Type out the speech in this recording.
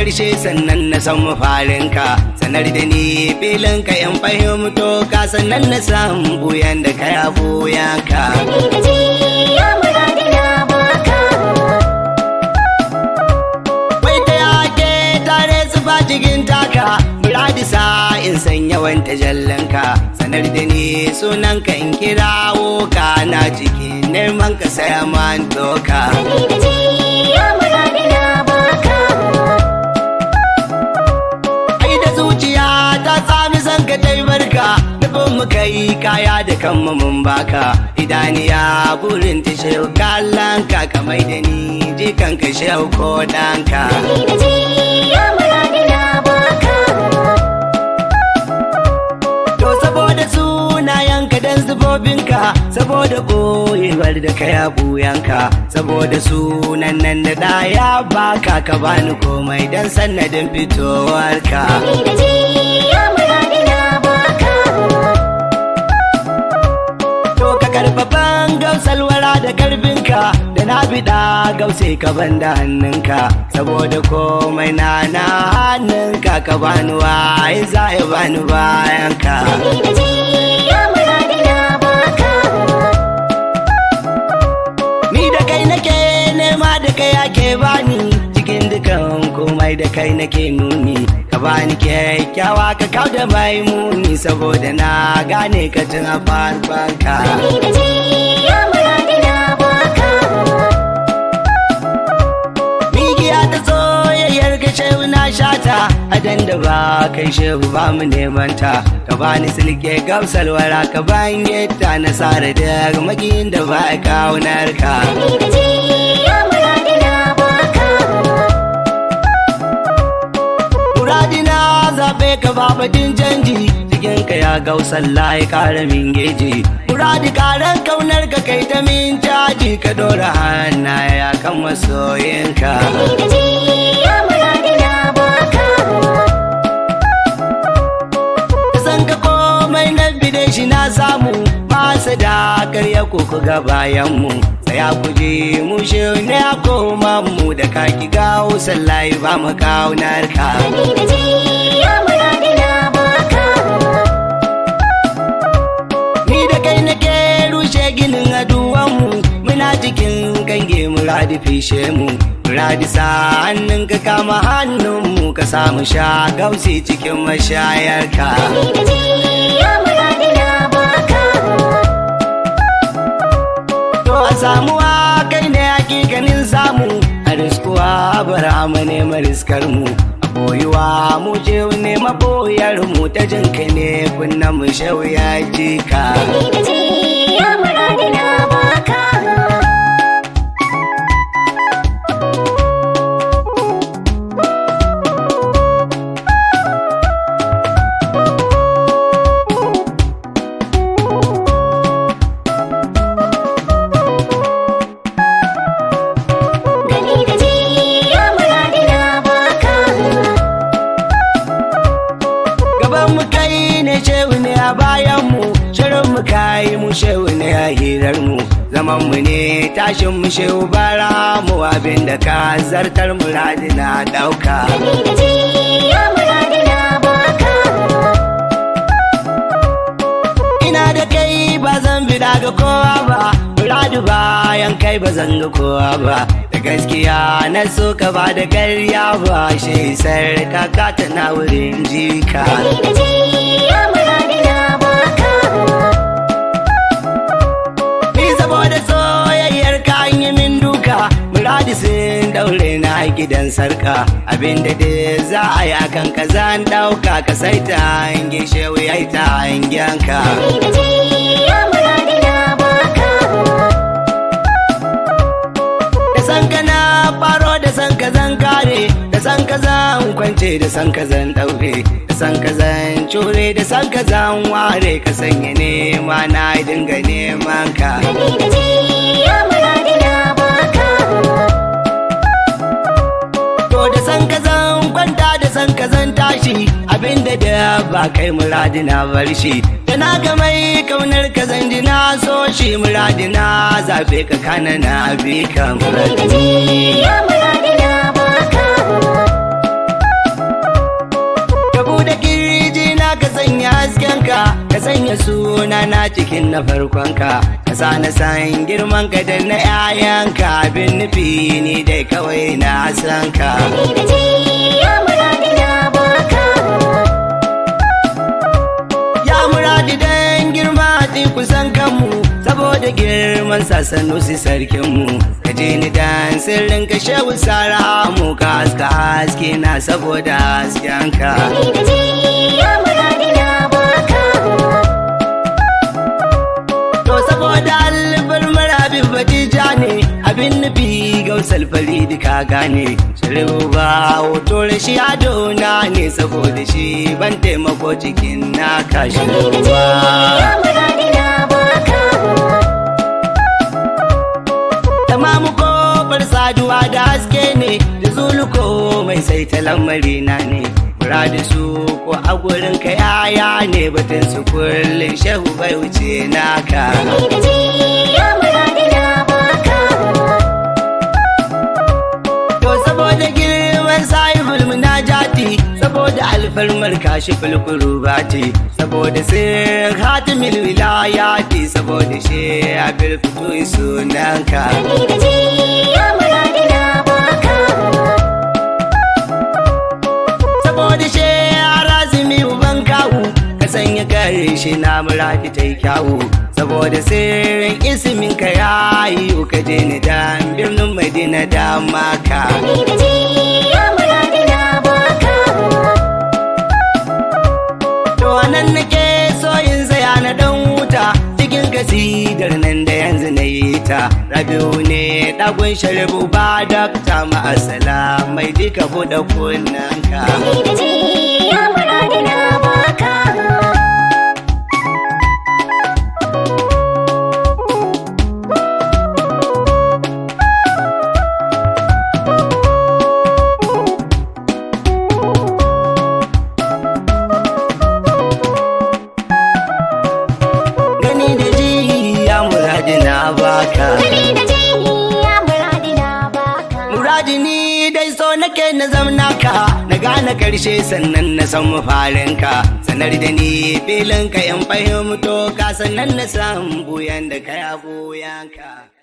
karshe sannan na san mafarinka sanar da ni filinka in fahimto ka sannan na san buyan da ka ya buyanka Gani da ji ya muradi na baka Wai ta yake tare su ba cikin taka Muradi sa in san yawan tajallanka Sanar da ni sunanka in kirawo ka Na cikin neman ka saya man doka Gani da ji ya muradi na baka Ai da zuciya ta sami san ka tai barka Nufin mu kai kaya da kanmu mun baka Idaniya burin ta shehu kallanka Kamai da ni jikan ka shehu ko ɗanka Gani da ji ya muradi na baka To saboda sunayenka dan zubobinka saboda boyewar da ka ya buyanka saboda sunan nan da ɗaya baka ka bani komai dan sannadin fitowarka. Gani da ji ya muradi na baka To ka karfafan gausalwara da karfinka da na biɗa gause ka banda hannunka saboda komai na na hannunka ka bani waye za ya bani bayanka. Gani da ji ya muradi na baka Ni da kai nake nema da kai ake bani cikin dukan komai da kai nake nuni ka bani kyakkyawa ka kau da mai muni saboda na gane ka tun a farfanka. Gani da ji ya muradi na baka Migiya ta soyayyar ka shehu na shata adan da ba kai shehu ba mu neman ta ka bani silke gamsalwara ka ban yadda na sare da magiyin da ba kaunar ka. Gani da ji ya muradi na baka Muradina zaɓe ka babadin canji cikin ka ya gausan layi ƙara min geji. Muradi ƙaran kaunar ka kai ta min caji ka ɗora hannaya kan masoyinka. Gani da ji ya muradi na baka Da san ka komai na bide shi na samu masa da karya koko ga bayanmu. Tsaya ku je mu shi ne a koma mu da kaki gawo sallahi ba mu kaunar ka. Gani da ji ya muradi na baka Ni da kai nake rushe ginin aduwanmu muna cikin kange muradi fishe mu muradi sa hannun ka kama hannunmu ka samu sha gausi cikin mashayarka Gani da ji ya muradi na baka to a samuwa kai ne hakikanin samu a riskuwa bara mu nema riskar mu a boyuwa mu je nema boyar mu ta jin kai ne kunna mu shauya jika Gani da ji ya muradi na baka Gani da ji ya muradi na baka gaban mu kai ne shehu ne a bayan mu shirin mu kai mu shehu ne a hirar mu zaman mu ne tashin mu shehu bara mu abin da ka zartar muradi na dauka Gani da ji ya muradi na baka ina da kai ba zan bida ga kowa ba muradi bayan kai ba zan ga kowa ba da gaskiya na so ka ba da karya ba shi sarka ka ta na wurin jika Gani da ji ya muradi na baka Ni saboda soyayyar ka an yi min duka Muradi sun daure na gidan sarka Abinda da za a yi akan ka zan dauka Ka sai ta hange shewu ya yi ta hangenka Gani da ji ya muradi na baka Da san ka na faro da san ka zan kare Da san ka zan kwance da san ka zan daure Da san ka zan cure da san ka zan ware Ka sanya nema na dinga neman ka Gani da ji ya muradi na baka To da san ka zan kwanta da san ka zan tashi abinda da ba kai muradi na bar shi da na ga mai kaunar ka zan ji na so shi muradi na zabe ka kana na bi ka Gani da ji muradi ya muradi na baka ka ka sanya suna na cikin na farkonka ka sa na san girman ka da na 'ya'yanka abin nufi ni dai kawai na san ka Ni da ji ya muradi na baka ya muradi dan girma ti kusan kanmu saboda girman sasanu si sarkinmu ka je ni dan sirrin ka shehu sara mu ka haska haske na saboda hasken ka Ni da ji ya muradi na baka To saboda albar marabin batija ne abin nufi gausal faridi ka gane shirin ba hoto rashi adona ne saboda shi ban taimako cikin naka Ni da shirin ji ba. ya muradi na baka Tamamu kofar saduwa da haske ne da zuluko mai sai ta lamari na ne. Muradi su ko a gurin ka yaya ne batun su kullum shehu bai wuce naka. Ni da ji ya muradi na baka To saboda girman sahibul munajati saboda alfarmar kashi fulkurubati saboda sirrin hatimil wilayati saboda shi a firfito sunanka. Ni da ji ya muradi na baka saboda shi a razumi uban kawu ka sanya kare shi na muradi ta yi kyawu saboda sirrin ismin ka yayi ka je ni dan birnin madina da maka Ni da ji ya muradi na baka to nan nake so in tsaya na dan wuta cikin kasidar nan da yanzu na yi ta rabiu ne dagun sharibu ba dakta ma'asala mai duka buɗe kunnanka Ni da ji ya muradi na baka gani da ji ya muradi na baka Ni da ji ya muradi na baka muradi ni dai so nake na zamna ka na gane karshe sannan na san mafarin ka sanar da ni filin ka in fahimto ka sannan na san buyan da ka ya buyan ka